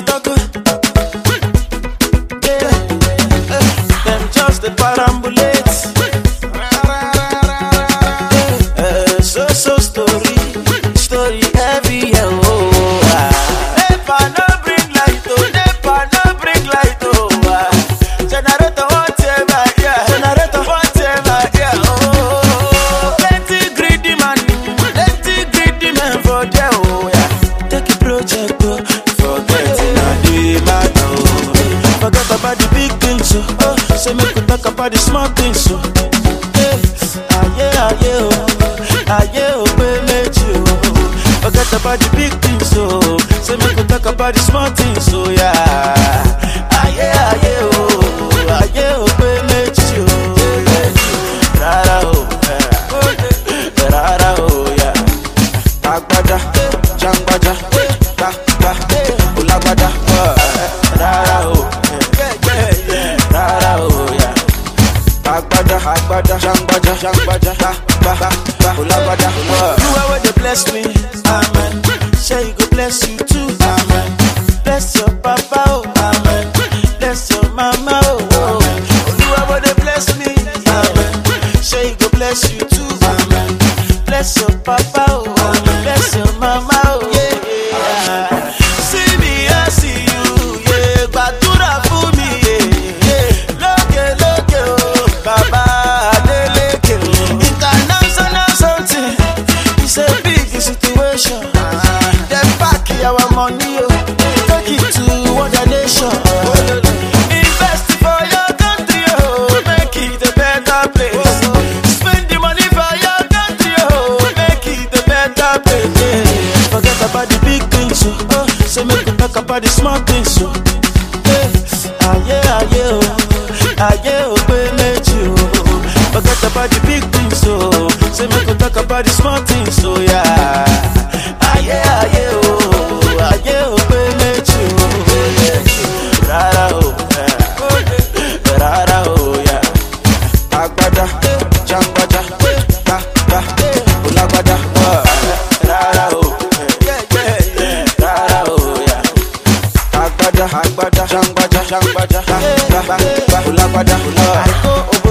talk. Yeah, eh, them just the parambulate. Eh, so so story, story heavy. yeah, Oh, ah. Nepa no bring light, oh, Nepa no bring light, oh. ah. Generator whatever, yeah. Generator whatever, yeah. Oh, plenty greedy man, plenty greedy man for there, oh yeah. Take a project, oh, forget it, na the matter, oh. Forget about the big things, oh. oh. Say make we talk about the small things, oh. Hey, aye, aye, oh, aye, oh, pé méjì, oh. Forget about the big things, oh. Say make we talk about the small things, oh yeah. Aye, aye, oh, aye, oh, pé méjì, oh. Rárá, oh, yeah. Rárá, oh, yeah. Agbada, jangbaja, gba, gba, olagbada, rárá, oh, yeah. Rárá, oh, yeah. Agbada, agbada, jangbaja, jangbaja, gba, gba, gba, olagbada, You are where they bless me, amen. Say you go bless you too, amen. Bless your papa, oh, amen. Bless your mama, oh, oh. You are where they bless me, amen. Say you go bless you too, amen. Bless your papa, oh, amen. Bless your mama, oh, yeah. See me, I see you, yeah. Gbàdúrà fún mi, yeah, yeah. Lókè, lókè, oh, bàbá Adélékè, oh. International something, it's a big situation. Dem pack our money, oh, take it to other nation. Invest for your country, oh, make it a better place. Spend the money for your country, oh, make it a better place. Yeah. Forget about the big things, oh, oh. say make we talk about the small things, oh. Yeah. Aye, aye, oh, aye, oh, pé méjì, oh. Forget about the big things, oh. Say make we talk about the small things, oh yeah. Aye, aye, oh, aye, oh, pé méjì, oh. Rárá, oh, yeah. Rárá, oh, yeah. Agbada, jangbaja, gba, gba, olagbada, rárá, oh, yeah. Rárá, oh, yeah. Agbada, agbada, jangbaja, jangbaja, gba, gba, gba, olagbada, I go